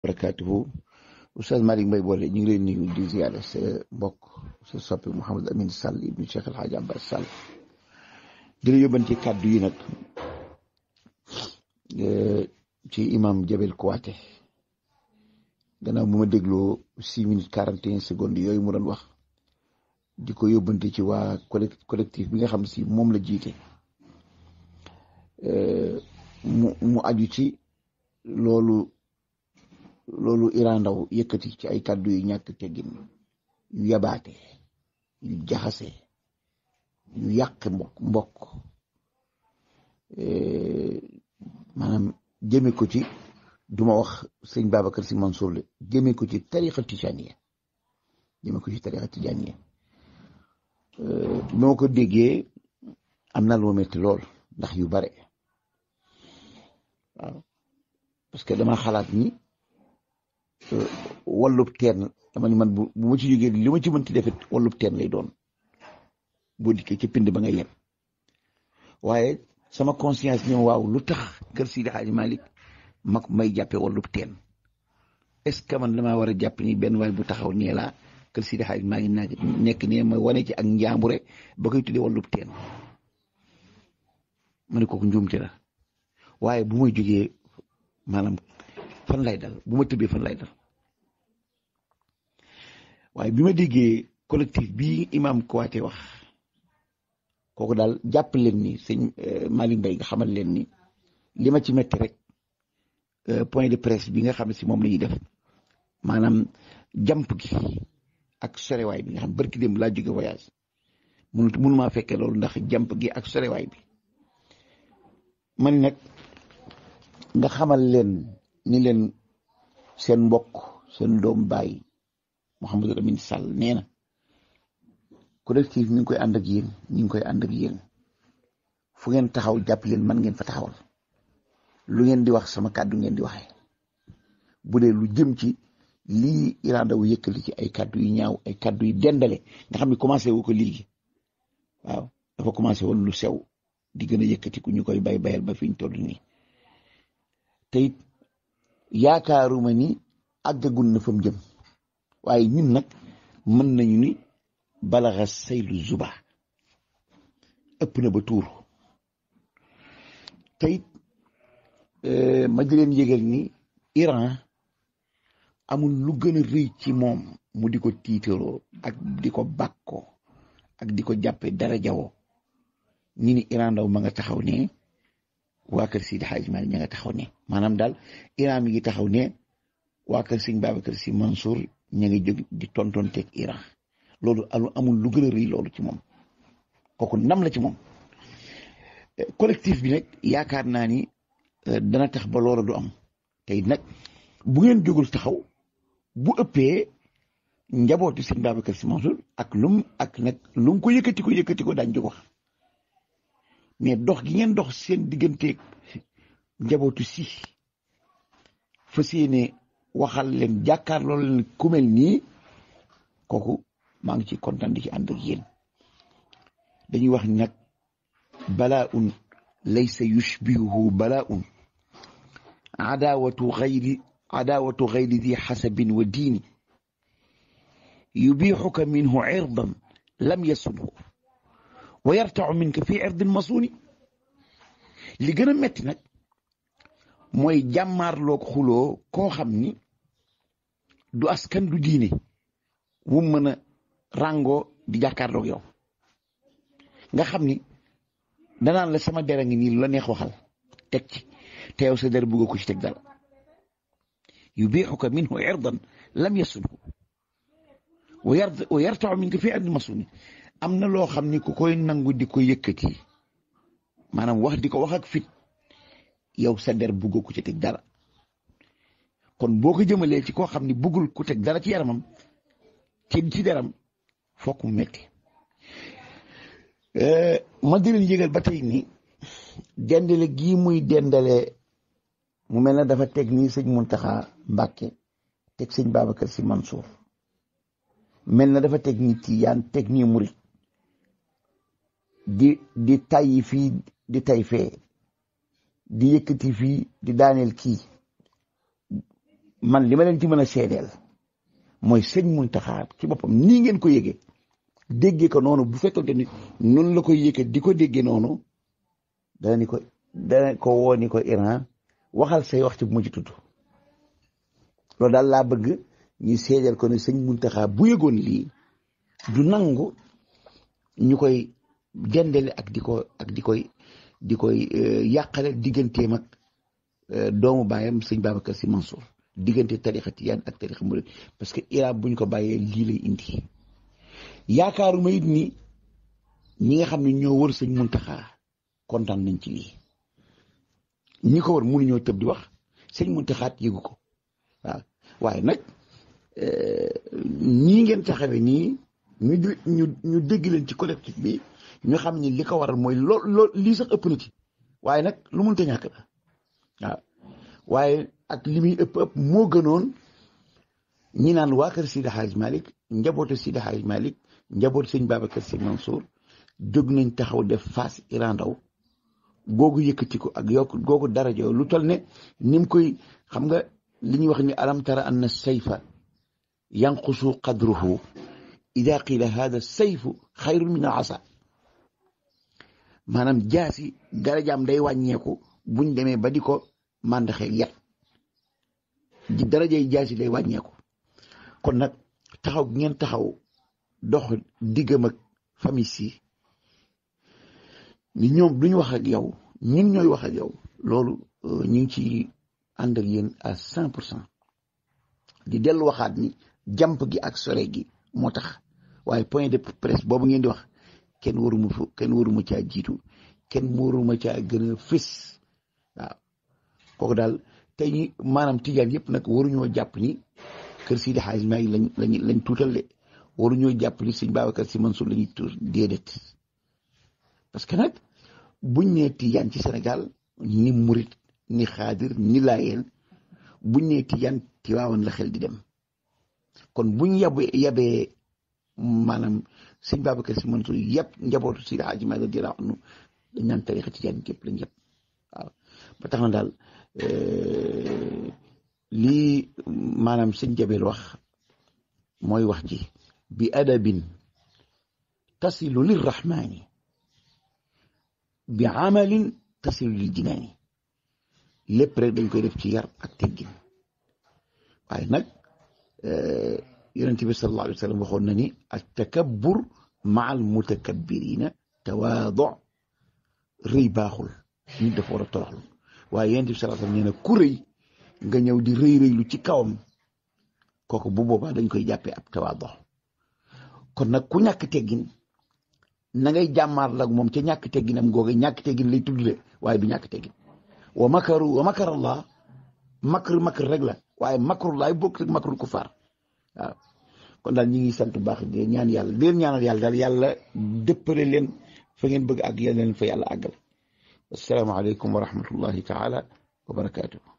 barakaatuhu Oustaz Malick Mbaye boole ñu ngi leen nuyu di ziyaare sa mbokk sa soppi Mouhamed Amin Sall ibnu Cheikh El Hadj Abbas Sall di la yóbbante kàddu yi nag ci imam Jabel Kouaté gannaaw bu ma dégloo six minutes quarante et un secondes yooyu mu doon wax di ko yóbbante ci waa collectif bi nga xam si moom la jiite mu mu aju ci loolu loolu Iran Ndaw yëkkati ci ay kàddu yu ñàkk teggin yu yabaate yu jaxase yu yàq mbokk mbokk maanaam jëme ko ci duma wax sëñ Babacar Si Mansour la jëme ko ci tariqa tijaniya jëme ko ci tariqa tijaniya bi ma ko déggee am na lu ma metti lool ndax yu bare waaw parce que dama xalaat ni wallub teen dama ni man bu bu ma ci jógee li ma ci mënti defet wallub teen lay doon boo dikkee ci pind ba nga yem waaye sama conscience ñoom waaw lu tax kër Sidi Hadji Malick mag may jàppe wallub teen est ce que man damaa war a jàpp ni benn waay bu taxaw nee laa kër Sidi Hadji Malick naa nekk ne ma wane ci ak njàmbure ba koy tuddee wallub teen ma ne kooku njuumte la waaye bu may jógee maanaam fan lay dal bu ma tëbbee fan lay dal waaye bi ma déggee collectif bi imam Kouaté wax kooku daal jàpp leen ni sëñ Malick Mbaye nga xamal leen ni li ma ci metti rek point de presse bi nga xam ne si moom la ñuy def maanaam jàmp gi ak sorewaay bi nga xam barki dem laa jóge voyage mënut mënumaa fekkee loolu ndax jàmp gi ak sorewaay bi man nag nga xamal leen ni leen seen mbokk seen doom baay Mouhamadou Lamine Sall nee na collectif mi ngi koy ànd ak yéen ñi ngi koy ànd ak yéen fu ngeen taxaw jàpp leen man ngeen fa taxawal lu ngeen di wax sama kàddu ngeen di waxee bu dee lu jëm ci lii Iran Ndaw yëkkali ci ay kàddu yu ñaaw ay kàddu yu dendale nga xam ne commencé wu ko léegi waaw dafa commencé woon lu sew di gën a yëkkati ku ñu koy bay bayal ba fi ñu toll nii te it yaakaaruma ni àggagul na fa mu jëm waaye ñun nag mën nañu ni balaxa saylu zuba ëpp na ba tuur te it ma di leen yëgal ni Iran amul lu gën a rëy ci moom mu di ko tiitaroo ak di ko bàkkoo ak di ko jàppe dara jawoo ñi ni Iran Ndaw ma nga taxaw ne waa kër Sidi Hadji Malick ña nga taxaw ne maanaam daal Iran mi ngi taxaw ne waa kër Sëñ Babacar Si Mansour ña ngi jóg di tontonteeg Iran loolu amul lu gën a rëy loolu ci moom kooku ndam la ci moom collectif bi nag yaakaar naa ni dana tax ba loola du am tey nag bu ngeen jógul taxaw bu ëppee njabootu Sëñ Babacar Si Mansour ak lum ak nag lu mu ko yëkkati ko yëkkati ko daañu jóg wax mais dox gi ngeen dox seen digganteeg njabootu si fas yéene waxal leen jàkkaarloo leen ku mel nii kooku maa ngi ci kontaan di ci ànd ak yéen dañuy wax nag balaa un laysa yushbihuhu balaa un adaawatu xayri adaawatu xayri di xasabin wa diini yubixuka minhu irdan lam yasunhu wa yartaxu minka fi irdin masuuni li gën a metti nag mooy jàmmaarloog xuloo koo xam ni du askan du diine wu mën a ràngoo di jàkkaarloog yow nga xam ni danaan la sama dera ngi nii lu la neex waxal teg ci te yow sa der bëgg ko ci teg dara yubiixuka minhu irdan lam yasunhu wa yartaxu minka fi irdin masuuni am na loo xam ni ku koy nangu di ko yëkkati maanaam wax di ko wax ak fit yow sa der bëggoo ku ci teg dara kon boo ko jëmalee ci koo xam ni bëggul ku teg dara ci yaramam ci ci deram fokk mu metti ma di leen yëgal ba tey ni dendale gii muy dendale mu mel na dafa teg nii sëñ Muntaxa Mbàkke teg sëñ Babacar Si Mansour mel na dafa teg ni Tijaan teg nii murit di di tayyi fii di tay fee di yëkkati fii di daaneel kii man li ma leen ci mën a seedeel mooy sëñ Muntaxa ci boppam nii ngeen ko yëgee déggee ko noonu bu fekkante ni noonu la koy yëkkee di ko déggee noonu dana ni ko dana ko woo ni ko Iran waxal say wax ci bu ma ci tudd loolu daal laa bëgg ñu seedeel ko ne sëñ Muntaxa bu yëgoon lii du nangu ñu koy dendale ak di ko ak di koy di koy yàqale digganteem ak doomu baayam sëñ Babacar Sy Mansour diggante tarixa tijaan ak tarixa murid parce que Iran buñ ko bàyyee lii lay indi yaakaaruma it ni ñi nga xam ne ñoo wër sëñ Muntaxa kontaan nañ ci lii ñi ko wër mënuñoo tëb di wax sëñ Muntaxa yëgu ko waaw waaye nag ñii ngeen taxawee nii ñu ñu ñu dégg leen ci collectif bi ñu xam ni li ko waral mooy lool lool lii sax ëpp na ci waaye nag lu mënta ñàkk la waaw waaye ak li muy ëpp ëpp moo gënoon ñi naan waa kër Sidi Hadj Malick njabootu Sidi Hadj Malick njabootu sëñ Babacar Sy Mansour jóg nañ taxaw def face Iran Ndaw googu yëkkati ko ak yokk googu daraja lu toll ne ni mu koy xam nga li ñuy wax ni alam tara anna sayfa yanqusu qadruhu ida qila hada sayfu xayrun min al asa maanaam jaasi darajaam day wàññeeku buñ demee ba di ko màndaxee yet di darajay jaasi day wàññeeku kon nag taxaw ngeen taxaw dox diggam ak famille si ni ñoom duñu wax ak yow ñun ñooy wax ak yow loolu ñu ngi ci ànd ak yéen à cent pour cent di dellu waxaat ni jàmp gi ak sore gi moo tax waaye point de presse boobu ngeen di wax kenn waruma fa kenn waruma caa jiitu kenn waruma caa gën a fës waaw kooku daal tey ñi maanaam tijaan yëpp nag waruñoo jàpp ni kër Sidi Hadj Maalik lañ lañ lañ tuutal de waruñoo jàpp ni sëñ Babacar Sy Mansour la ñuy tuur déedéet parce que nag buñ nee tijaan ci Sénégal ni murit ni xaadir ni laayeen buñ nee tijaan Tiwaawan la xel di dem kon buñ yabee yabee maanaam sëñ Babacar Sy Mansour yëpp njabootu Sidi Hadj Maalik radiyallaahu anhu dañ naan tarixa tijaan képp lañ yëpp waaw ba tax na daal lii maanaam sëñ Jabel wax mooy wax ji bi adabin tasilu lirrahmani bi amalin tasilu lil jinaani lépp rek dañ koy def ci yar ak teggin waaye nag yonent bi sallallahu alayhi wa sallam waxoon na ni at takabbur maa al mutakabbirina tawaadu rëy baaxul nit dafa war a toroxlu waaye yonent bi sallallahu alayhi wa sallam nee na ku rëy nga ñëw di rëy rëylu ci kawam kooku bu boobaa dañ koy jàppee ab tawaadu kon nag ku ñàkk teggin na ngay jàmmaar lag moom ca ñàkk tegginam googu ñàkk teggin lay tuddle waaye du ñàkk teggin wa makaru wa makar allah makr makr rek la waaye makrullaay bokk rek makrul kufaar waaw kon daal ñi ngi sant bu baax di ñaan yàlla di leen ñaanal yàlla daal yàlla dëppale leen fa ngeen bëgg ak yàlla leen fa yàlla àggal asalaamaaleykum wa rahmatullahi taala wa barakaatu